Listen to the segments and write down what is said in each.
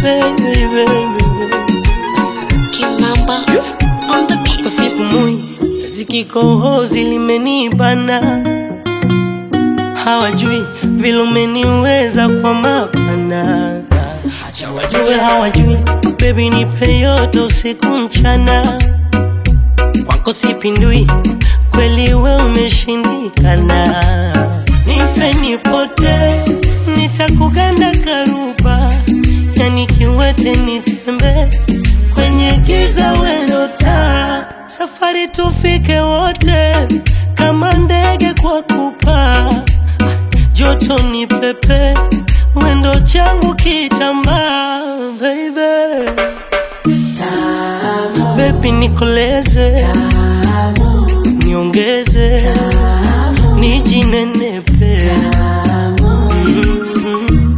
baby, baby. Kimamba on the beat. Sipumui, zikikohozi limenibana, hawajui vile umeniweza kwa mapana. Acha wajue hawajui, baby nipe yote usiku mchana, kwako sipindui, kweli we umeshindikana. Nife nipote, nitakuganda karuba, yani kiwete nitembe kwenye giza wendo taa, safari tufike wote kama ndege kwa kupaa, joto ni pepe, wendo changu kitambaa, baby baby nikoleze, niongeze, nijinenepe, Mm,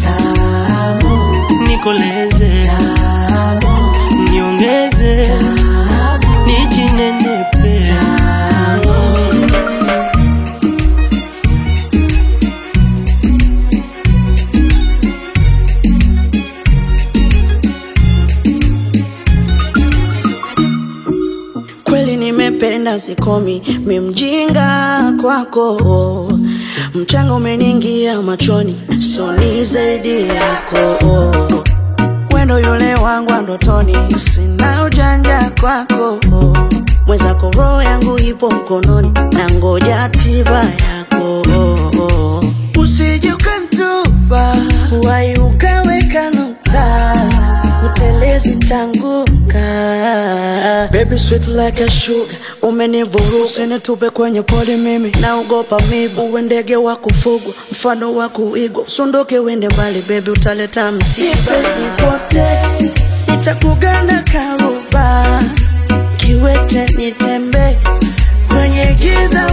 nikoleze, niongeze, nijinenepe. Kweli nimependa sikomi, mi mjinga kwako, mchanga umeniingia machoni, so ni zaidi yako wendo yule wangu wa ndotoni, sina ujanja kwako, mwenzako roho yangu ipo mkononi, na ngoja tiba yako, usije ukantupa wai ukaweka nukta, utelezi tanguka, baby sweet like a sugar, umenivuruga nitupe kwenye pori, mimi naogopa mibu, uwe ndege wa kufugwa, mfano wa kuigwa, usunduke wende mbali, baby utaleta msiba pote, nitakuganda karuba, kiwete nitembe kwenye giza